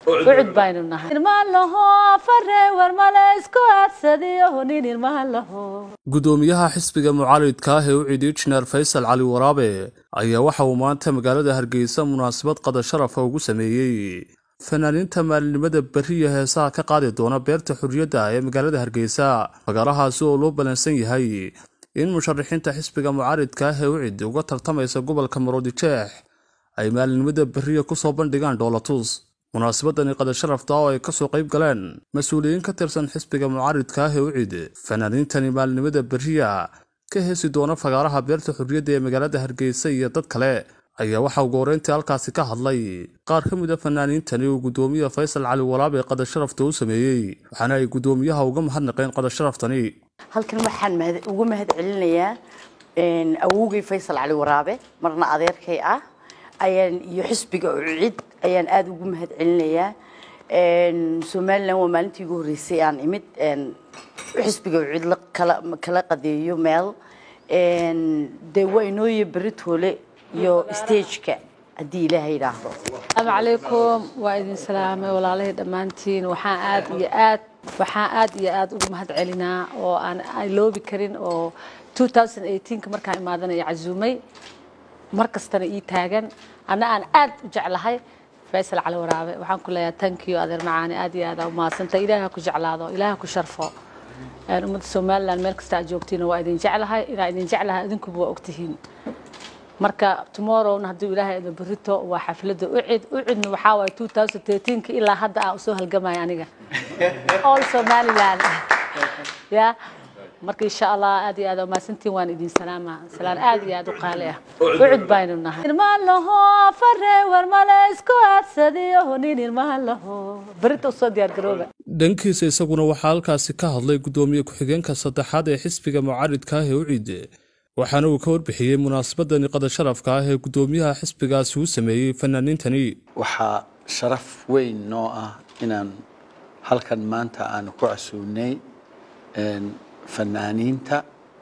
ucud baynu nahay irmaan laho fare war male isku adsadiyo nin irmaan laho gudoomiyaha xisbiga mucaaridka ah ee u cid injineer faysal cali waraabe ayaa waxa uu maanta magaalada hargeysa munaasabad qada sharafa ugu sameeyey fanaaniinta maalinimada beriya heesaha ka qaadi doona beerta xurriyadda ee magaalada hargeysa fagaarahaasi oo loo ballansan yahay in musharaxiinta xisbiga mucaaridka ah ee u cid uga tartamaysa gobolka maroodijeex ay maalinimada beriya kusoo bandhigaan dhoolatus munaasabadani qada sharafta oo ay kasoo qayb galeen mas-uuliyiin ka tirsan xisbiga mucaaridka ah ee u cid fanaaniintani maalinimada beriya ka heesi doona fagaaraha beerta xurriyadda ee magaalada hargeysa iyo dad kale ayaa waxaa ugu horreyntii halkaasi ka hadlay qaar ka mid a fanaaniintani uu guddoomiye faysal cali walaabe qada sharafta u sameeyey waxaana ay guddoomiyaha uga mahadnaqeen qada sharaftani halkan waxaan uga mahad celinayaa awowgay faysal cali waraabe marna adeerkay ah ayaan iyo xisbiga ucid ayaan aada ugu mahad celinayaa somalilan waa maalintii ugu horreysay aan imid xisbiga ucid kala qadeeyo meel dee waa inooye beritoole iyo stageka haddii ilaaha yidhaahdo asalaamu calaykum waa idin salaamay walaalahii dhammaantiin waxaan aad iyo aad waxaan aad iyo aad ugu mahad celinaa oo aan loobi karin oo 2018 markaan imaadanaya casuumay mar kastana ii taagan anna aan aad u jeclahay faysal cali waraabe waxaan ku leeyahay thank you adeer macaani aad iyo aad aa umahadsanta ilaaha ku jeclaado ilaaha ku sharfo ummadda somaliland meel kasta aad joogtiina waa idin jeclahay inaa idin jeclahay idinkuba waa ogtihiin marka tomorrowna hadduu ilaahay idin berito waa xafladda ucid ucidna waxaa waaye 2013 ilaa hadda aan usoo halgamaya aniga all somaliland ya marka insha allah aad iyo aad umahadsantiin waan idin salaama salaan aad iyo aad u qaali ah ucud baynu nahay irmaan laho fare war male isku adsadiyo nin irmaan laho berita usoo diyaar garooba dhankiisa isaguna waxaa halkaasi ka hadlay guddoomiye ku-xigeenka saddexaad ee xisbiga mucaaridka ah ee u ciide waxaana uu ka warbixiyey munaasabadani qada sharafka ah ee guddoomiyaha xisbigaasi u sameeyey fanaaniintani waxaa sharaf weyn noo ah inaan halkan maanta aanu ku casuumnay fanaaniinta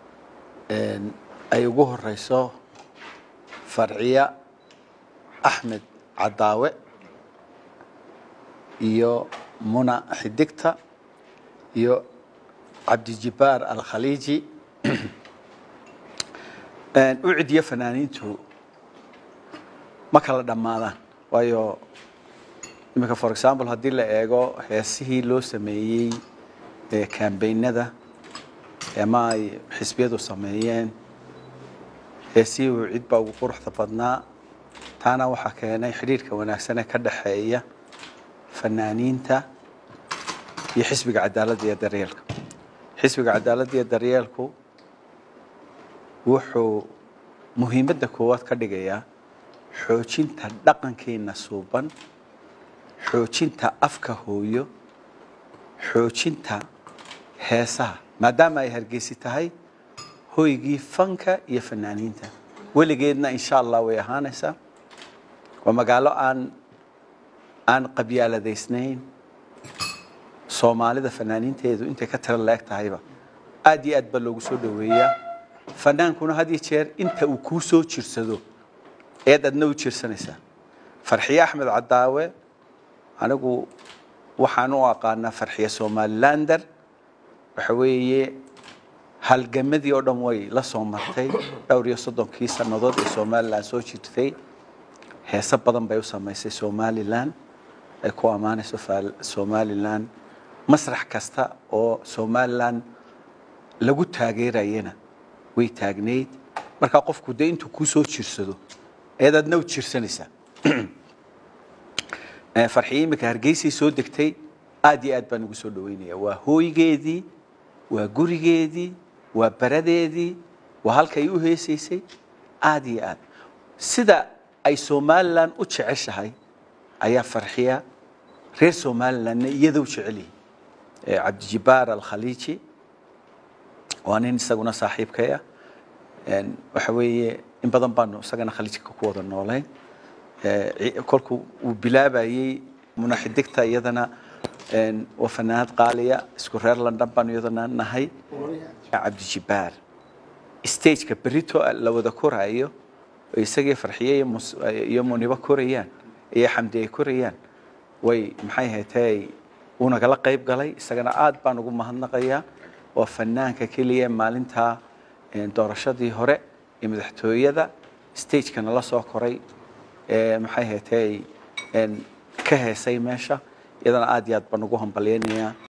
ay ugu horeyso farciya axmed cadaawe iyo muna xidigta iyo cabdijibaar alkhaliiji u cidiyo fanaaniintu ma kala dhammaadaan waayo iminka for example haddii la eego heesihii loo sameeyey kambaynada ama ay xisbiyadu sameeyeen heesihii uu cid baa ugu quruxda badnaa taana waxaa keenay xidhiirka wanaagsan ee ka dhexeeya fanaaniinta iyo xisbiga cadaaladda iyo daryeelka xisbiga cadaaladda iyo daryeelku wuxuu muhiimadda koowaad ka dhigayaa xoojinta dhaqankeena suuban xoojinta afka hooyo xoojinta heesaha maadaama ay hargeysi tahay hoygii fanka iyo fanaaniinta weligeedna insha allah way ahaanaysaa waa magaalo aan aan qabyaaladaysnayn soomaalida fanaaniinteedu intay ka tira la-eg tahayba aad iyo aad baa loogu soo dhoweeyaa fanaankuna had iyo jeer inta uu kuu soo jirsado eed adna u jirsanaysaa farxiye axmed cadaawe anigu waxaan u aqaanaa farxiye somalilander waxa weeye halgamadii oo dhan way la soo martay dhowr iyo soddonkii sannadood ee somalilan soo jirtay heese badan bay u samaysay somalilan ay ku ammaanayso somalilan masrax kasta oo somalilan lagu taageerayana way taagnayd markaa qofku dee intuu kuu soo jirsado eed adna u jirsanaysaa farxiye iminka hargeysay soo degtay aad iyo aad baan ugu soo dhaweynaya waa hooygeedii waa gurigeedii waa baradeedii waa halkay u heesaysay aad iyo aad sida ay somalilan u jeceshahay ayaa farxiya reer somalilandna iyada u jecel yihin cabdijibaar alkhaliiji waa nin isaguna saaxiibkay ah waxa weeye in badan baanu isagana khaliijka ku wada noolayn kolkuu uu bilaabayey munaxidigta iyadana waa fanaanad qaaliya isku reer london baanu iyadana nahay cabdijibaar stageka berito la wada koraayo isagii farxiye iyo munibo korayaan iyo xamdi ay korayaan way maxay ahaatee wuu nagala qayb galay isagana aad baan ugu mahadnaqayaa waa fanaanka keliya maalintaa doorashadii hore ee madaxtooyada stageka nala soo koray maxay ahaatee ka heesay meesha iyadana aad iyo aad baan ugu hambalyaynayaa